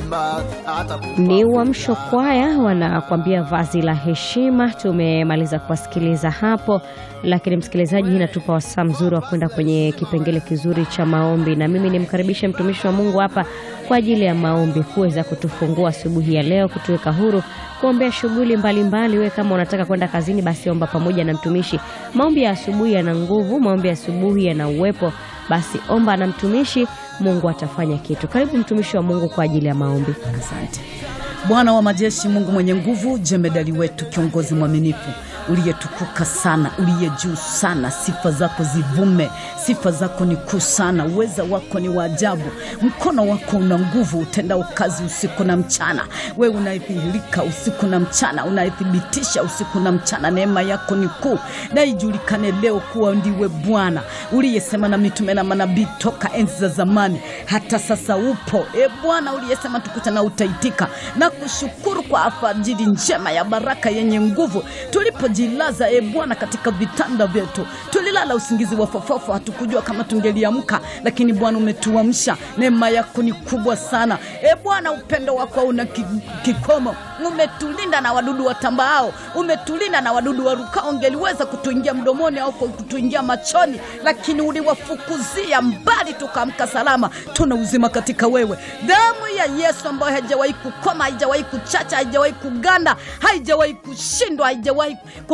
Ni Uamsho Kwaya wanakuambia vazi la heshima. Tumemaliza kuwasikiliza hapo, lakini msikilizaji, hii inatupa wasaa mzuri wa kwenda kwenye kipengele kizuri cha maombi, na mimi nimkaribishe mtumishi wa Mungu hapa kwa ajili ya maombi, kuweza kutufungua asubuhi ya leo, kutuweka huru kuombea shughuli mbalimbali. Wewe kama unataka kwenda kazini, basi omba pamoja na mtumishi. Maombi ya asubuhi yana nguvu, maombi ya asubuhi yana uwepo, basi omba na mtumishi, Mungu atafanya kitu. Karibu mtumishi wa Mungu kwa ajili ya maombi. Asante Bwana wa majeshi, Mungu mwenye nguvu, jemedali wetu, kiongozi mwaminifu, uliyetukuka sana, uliye juu sana, sifa zako zivume, sifa zako ni kuu sana, uweza wako ni wa ajabu, mkono wako una nguvu, utendao kazi usiku na mchana. Wewe unaidhihirika usiku na mchana, unaithibitisha usiku na mchana. Neema yako ni kuu, na ijulikane leo kuwa ndiwe Bwana uliyesema na mitume na manabii toka enzi za zamani, hata sasa upo. E Bwana uliyesema tukutana, utaitika na kushukuru kwa alfajiri njema ya baraka yenye nguvu. Tulipojilaza e Bwana katika vitanda vyetu, tulilala usingizi wa fofofo, hatukujua kama tungeliamka, lakini Bwana umetuamsha. Neema yako ni kubwa sana e Bwana, upendo wako una kikomo. Umetulinda na wadudu watambaao, umetulinda na wadudu warukao, ungeliweza kutuingia mdomoni au kutuingia machoni, lakini uliwafukuzia mbali, tukaamka salama. Tuna uzima katika wewe. Damu ya Yesu ambayo haijawahi kukoma, haijawahi kuchacha, haijawahi kuganda, haijawahi kushindwa, haijawahi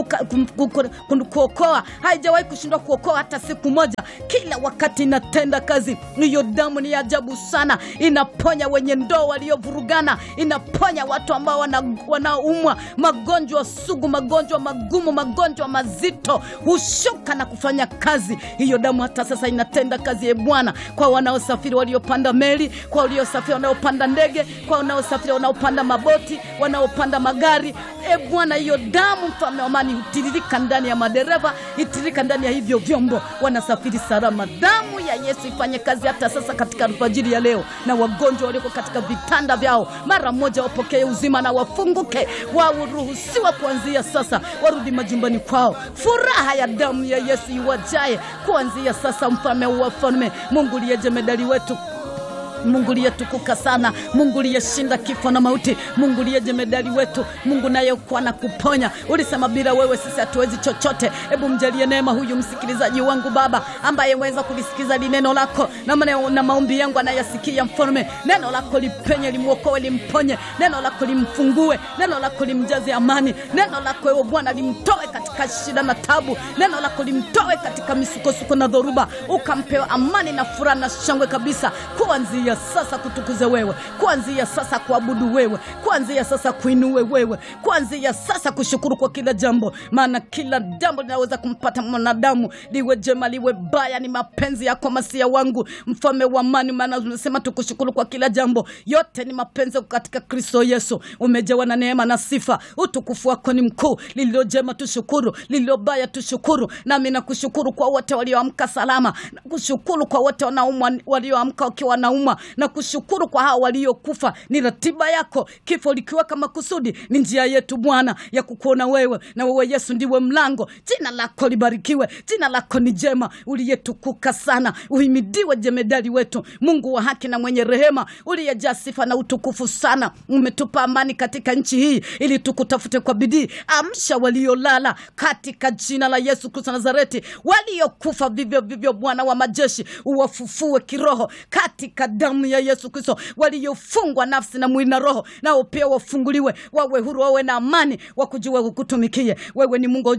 kuokoa, haijawahi kushindwa kuokoa hata siku moja. Kila wakati inatenda kazi. Hiyo damu ni ajabu sana, inaponya wenye ndoo waliovurugana, inaponya watu ambao wanaumwa magonjwa sugu, magonjwa magumu, magonjwa mazito, hushuka na kufanya kazi. Hiyo damu hata sasa inatenda kazi, ye Bwana, kwa wanaosafiri, waliopanda meli, kwa waliosafiri, wanaopanda ndege, kwa wanaosafiri, wanaopanda maboti, wanaopanda magari. E Bwana, hiyo damu mfalme wa amani hutiririka ndani ya madereva, hitiririka ndani ya hivyo vyombo, wanasafiri salama. Damu ya Yesu ifanye kazi hata sasa katika alfajiri ya leo, na wagonjwa walioko katika vitanda vyao mara moja wapokee uzima na wafunguke, waruhusiwa kuanzia sasa, warudi majumbani kwao. Furaha ya damu ya Yesu iwajae kuanzia sasa. Mfalme wa wafalme, Mungu liye jemedali wetu Mungu liyetukuka sana, Mungu liyeshinda kifo na mauti, Mungu liye jemedali wetu, Mungu nayekuwa na kuponya. Ulisema bila wewe sisi hatuwezi chochote. Hebu mjalie neema huyu msikilizaji wangu Baba, ambaye weza kulisikiza li neno lako na, na maombi yangu anayasikia. Mfalme, neno lako lipenye, limwokoe, limponye, neno lako limfungue, neno lako limjaze amani, neno lako ewe Bwana limtoe katika shida na tabu, neno lako limtoe katika misukosuko na dhoruba, ukampewa amani na furaha na shangwe kabisa kuanzia sasa kutukuze wewe, kuanzia sasa kuabudu wewe, kuanzia sasa kuinue wewe, kuanzia sasa kushukuru kwa kila jambo, maana kila jambo linaweza kumpata mwanadamu, liwe jema liwe baya, ni mapenzi yako masia wangu, mfalme wa amani. Maana unasema tukushukuru kwa kila jambo, yote ni mapenzi katika Kristo Yesu. Umejawa na neema na sifa, utukufu wako ni mkuu. Lililo jema tushukuru, lililo baya tushukuru. Nami nakushukuru kwa wote walioamka salama, nakushukuru kwa wote wanaumwa, walioamka wakiwa wanaumwa na kushukuru kwa hao waliokufa. Ni ratiba yako, kifo likiweka makusudi, ni njia yetu Bwana ya kukuona wewe, na wewe Yesu ndiwe mlango. Jina lako libarikiwe, jina lako ni jema, uliyetukuka sana. Uhimidiwe jemedali wetu, Mungu wa haki na mwenye rehema, uliyejaa sifa na utukufu sana. Umetupa amani katika nchi hii ili tukutafute kwa bidii. Amsha waliolala katika jina la Yesu Kristo Nazareti, waliokufa vivyo vivyo, Bwana wa majeshi, uwafufue kiroho katika damu ya Yesu Kristo. Waliofungwa nafsi na mwili na roho, nao pia wafunguliwe, wawe huru, wawe na amani, wakujua kukutumikie wewe. Ni Mungu